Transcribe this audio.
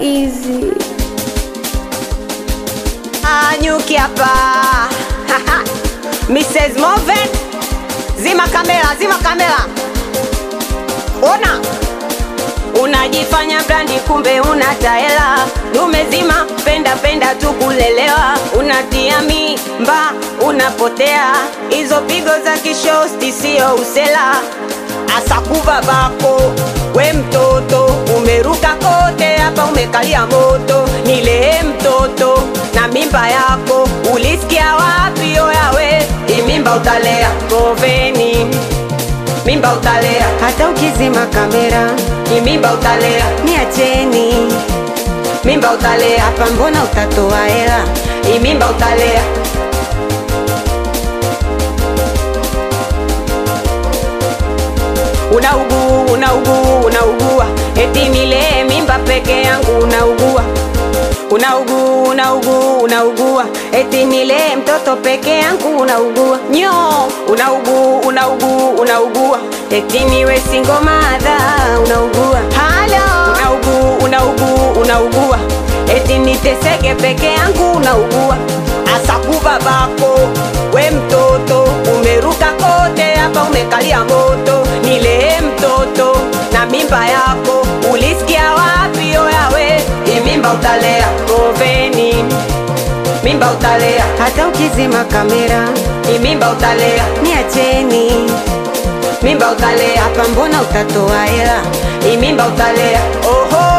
easy. Anyuki hapa Mrs. Moven, zima kamera, zima kamera. Ona unajifanya brandi, kumbe una taela. Umezima penda penda tu kulelewa, unatia mimba, unapotea. Hizo pigo za kishosti sio usela, asakuva bako we mtoto, umeruka kote hapa, umekalia moto. Nilee mtoto na mimba yako, ulisikia wapi? Oyawe, hii mimba utalea Moveni, mimba utalea Hata ukizima kamera hii mimba utalea, niacheni mimba utalea, hapa, mbona utatoa hela? hii mimba utalea. Unaugua, unaugua, unaugua, eti nilee mimba peke yangu, unaugua unaugua, unaugua, unaugua, eti nilee mtoto peke yangu, unaugua nyo, unaugua, unaugua, unaugua, eti niwe single mother, unaugua halo, unaugua, unaugua, unaugua, eti niteseke peke yangu, unaugua asakuva bako we mtoto, umeruka kote hapa, umekalia moto, nilee mtoto na mimba yako, ulisikia wapi? Oyawe, hii mimba utalea Moveni, mimba utalea, Hata ukizima kamera hii mimba utalea, niacheni mimba utalea, hapa, mbona utatoa hela? hii mimba utalea. Oho,